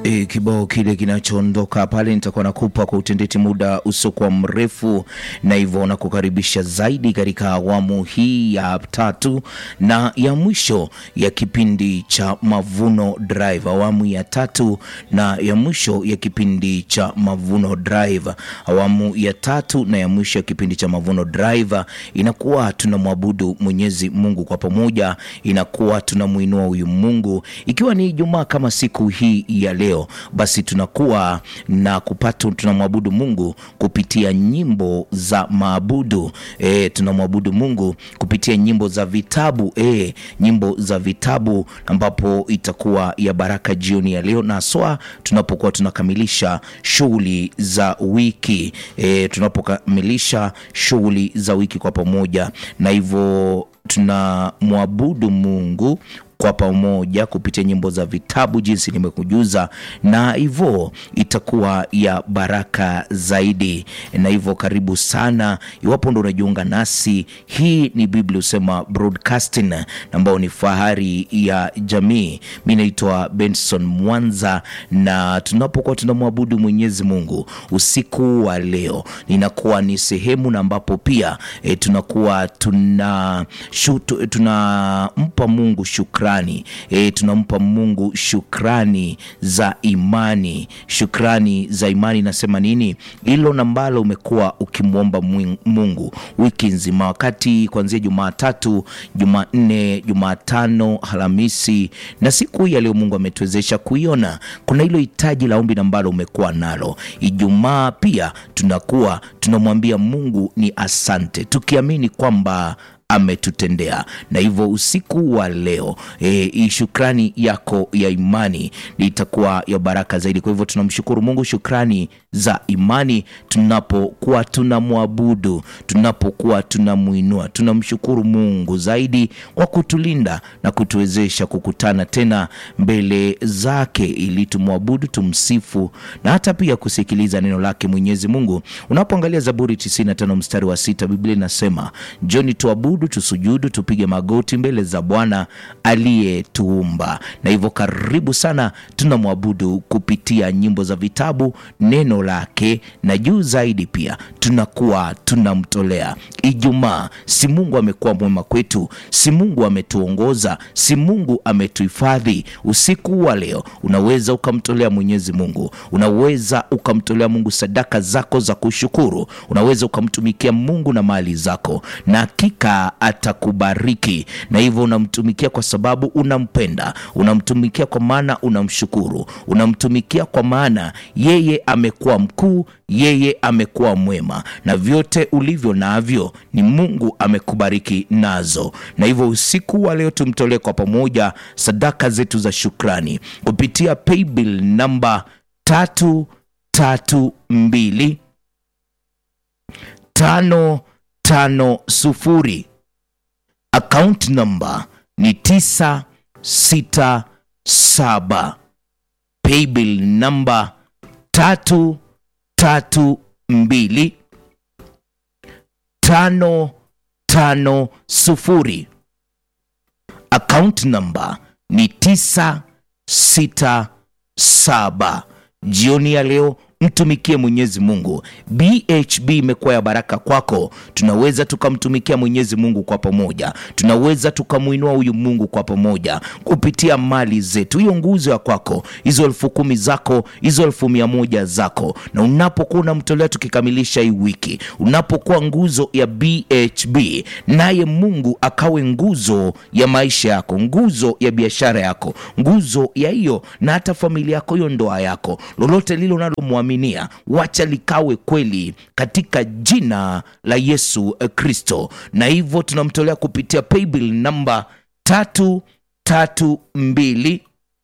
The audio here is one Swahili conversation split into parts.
E, kibao kile kinachoondoka pale nitakuwa nakupa kwa utendeti muda usiokuwa mrefu, na hivyo nakukaribisha zaidi katika awamu hii ya tatu na ya mwisho ya kipindi cha Mavuno Drive, awamu ya tatu na ya mwisho ya kipindi cha Mavuno Drive. Awamu ya tatu na ya mwisho ya kipindi cha Mavuno Drive inakuwa tunamwabudu Mwenyezi Mungu kwa pamoja, inakuwa tunamuinua huyu Mungu, ikiwa ni Ijumaa kama siku hii ya leo basi tunakuwa na kupata tunamwabudu Mungu kupitia nyimbo za maabudu e, tunamwabudu Mungu kupitia nyimbo za vitabu e, nyimbo za vitabu ambapo itakuwa ya baraka jioni ya leo, na haswa tunapokuwa tunakamilisha shughuli za wiki e, tunapokamilisha shughuli za wiki kwa pamoja, na hivyo tunamwabudu Mungu kwa pamoja kupitia nyimbo za vitabu jinsi nimekujuza, na hivyo itakuwa ya baraka zaidi. Na hivyo karibu sana, iwapo ndo unajiunga nasi, hii ni Biblia Husema Broadcasting ambayo ni fahari ya jamii. Mi naitwa Benson Mwanza, na tunapokuwa tunamwabudu Mwenyezi Mungu usiku wa leo, inakuwa ni sehemu na ambapo pia e, tunakuwa tuna shutu, tunampa Mungu shukrani E, tunampa Mungu shukrani za imani. Shukrani za imani nasema nini? Hilo nambalo umekuwa ukimwomba Mungu wiki nzima, wakati kuanzia Jumatatu, Jumanne, Jumatano, Alhamisi na siku hii ya leo Mungu ametuwezesha kuiona. Kuna hilo hitaji la ombi nambalo umekuwa nalo. Ijumaa pia tunakuwa tunamwambia Mungu ni asante, tukiamini kwamba ametutendea na hivyo usiku wa leo e, shukrani yako ya imani itakuwa ya baraka zaidi. Kwa hivyo tunamshukuru Mungu, shukrani za imani tunapokuwa tunamwabudu, tunapokuwa tunamwinua, tunamshukuru Mungu zaidi kwa kutulinda na kutuwezesha kukutana tena mbele zake ili tumwabudu, tumsifu na hata pia kusikiliza neno lake Mwenyezi Mungu. Unapoangalia Zaburi 95 mstari wa sita, Biblia inasema njoni tuabudu tusujudu tupige magoti mbele za Bwana aliyetuumba. Na hivyo karibu sana, tunamwabudu kupitia nyimbo za vitabu, neno lake, na juu zaidi pia tunakuwa tunamtolea Ijumaa. Si Mungu amekuwa mwema kwetu? Si Mungu ametuongoza? Si Mungu ametuhifadhi? Usiku wa leo unaweza ukamtolea Mwenyezi Mungu, unaweza ukamtolea Mungu sadaka zako za kushukuru, unaweza ukamtumikia Mungu na mali zako, na hakika atakubariki. Na hivyo unamtumikia kwa sababu unampenda, unamtumikia kwa maana unamshukuru, unamtumikia kwa maana yeye amekuwa mkuu, yeye amekuwa mwema, na vyote ulivyo navyo ni Mungu amekubariki nazo. Na hivyo usiku wa leo tumtolee kwa pamoja sadaka zetu za shukrani kupitia paybill namba tatu tatu mbili tano tano sufuri Account number ni tisa sita saba. Paybill number tatu tatu mbili tano tano sufuri. Account number ni tisa sita saba. Jioni ya leo mtumikie Mwenyezi Mungu. BHB imekuwa ya baraka kwako. Tunaweza tukamtumikia Mwenyezi Mungu kwa pamoja, tunaweza tukamwinua huyu Mungu kwa pamoja kupitia mali zetu. Hiyo nguzo ya kwako, hizo elfu kumi zako, hizo elfu mia moja zako, na unapokuwa unamtolea, tukikamilisha hii wiki, unapokuwa nguzo ya BHB, naye Mungu akawe nguzo ya maisha yako, nguzo ya biashara yako, nguzo ya hiyo na hata familia yako, hiyo ndoa yako, lolote lile unalomwamini wacha likawe kweli katika jina la Yesu Kristo. Na hivyo tunamtolea kupitia paybill namba tatu tatu mbili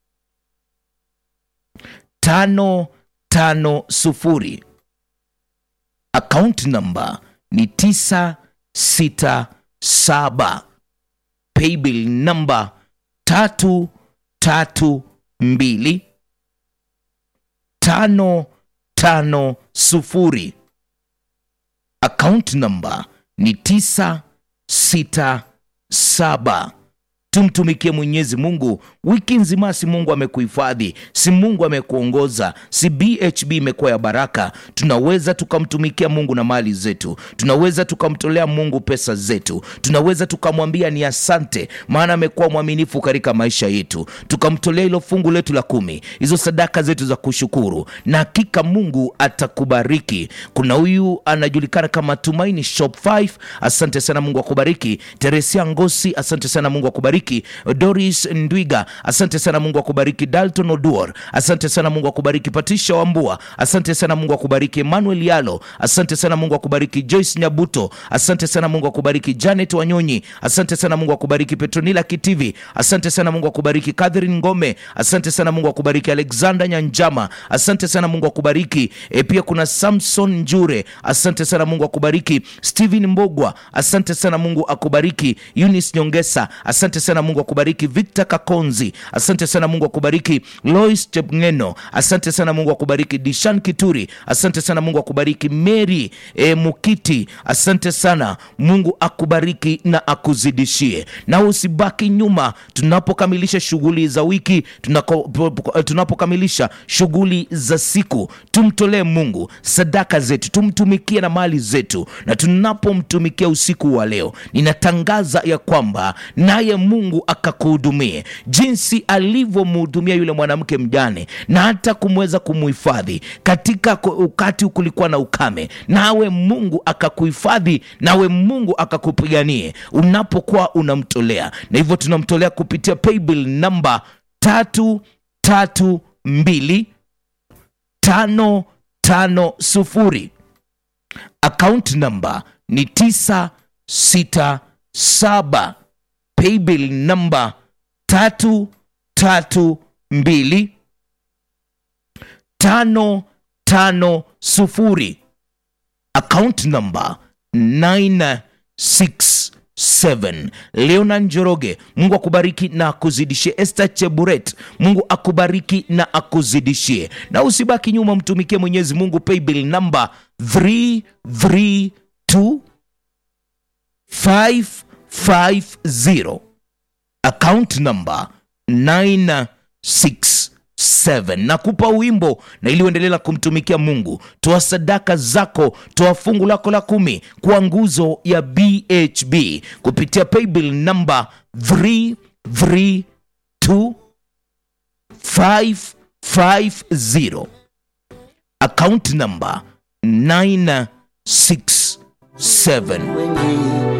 tano tano sufuri. Account namba ni tisa sita saba. Paybill namba tatu tatu mbili tano tano sufuri. Account number ni tisa sita saba. tumtumikie Mwenyezi Mungu wiki nzima. Si Mungu amekuhifadhi, si Mungu amekuongoza, si BHB imekuwa ya baraka. Tunaweza tukamtumikia Mungu na mali zetu, tunaweza tukamtolea Mungu pesa zetu, tunaweza tukamwambia ni asante, maana amekuwa mwaminifu katika maisha yetu, tukamtolea hilo fungu letu la kumi, hizo sadaka zetu za kushukuru, na hakika Mungu atakubariki. Kuna huyu anajulikana kama Tumaini Shop 5, asante sana, Mungu akubariki. Teresia Ngosi, asante sana, Mungu akubariki. Doris Ndwiga, asante sana, Mungu akubariki. Dalton Oduor, asante sana, Mungu akubariki. Patricia Wambua, asante sana, Mungu akubariki. Emmanuel Yalo, asante sana, Mungu akubariki. Joyce Nyabuto, asante sana, Mungu akubariki. Janet Wanyonyi, asante sana, Mungu akubariki. Petronila Kitivi, asante sana, Mungu akubariki. Catherine Ngome, asante sana, Mungu akubariki. Alexander Nyanjama, asante sana, Mungu akubariki. E, pia kuna Samson Njure, asante sana, Mungu akubariki. Steven Mbogwa, asante sana, Mungu akubariki. Eunice Nyongesa, asante sana, Mungu akubariki. Victor Kakonzi, asante sana, Mungu akubariki. Lois Chepngeno, asante sana, Mungu akubariki. Dishan Kituri, asante sana, Mungu akubariki. Mary e, Mukiti, asante sana, Mungu akubariki na akuzidishie, na usibaki nyuma tunapokamilisha shughuli za wiki, tunako- tunapokamilisha shughuli za siku, tumtolee Mungu sadaka zetu, tumtumikie na mali zetu, na tunapomtumikia usiku wa leo, ninatangaza ya kwamba naye Mungu akakuhudumie jinsi alivyomhudumia yule mwanamke mjane, na hata kumweza kumuhifadhi katika ku- wakati kulikuwa na ukame, nawe Mungu akakuhifadhi, nawe Mungu akakupiganie unapokuwa unamtolea, na hivyo tunamtolea kupitia paybill namba tatu tatu mbili tano tano sufuri account number ni tisa sita saba paybill namba tatu tatu mbili tano tano sufuri account number 967 leona njoroge mungu akubariki na akuzidishie esther cheburet mungu akubariki na akuzidishie na usibaki nyuma mtumikie mwenyezi mungu paybill number 332 550 account number 967 nakupa wimbo na ili uendelela kumtumikia mungu toa sadaka zako toa fungu lako la kumi kwa nguzo ya bhb kupitia paybill number 332 550 account number 967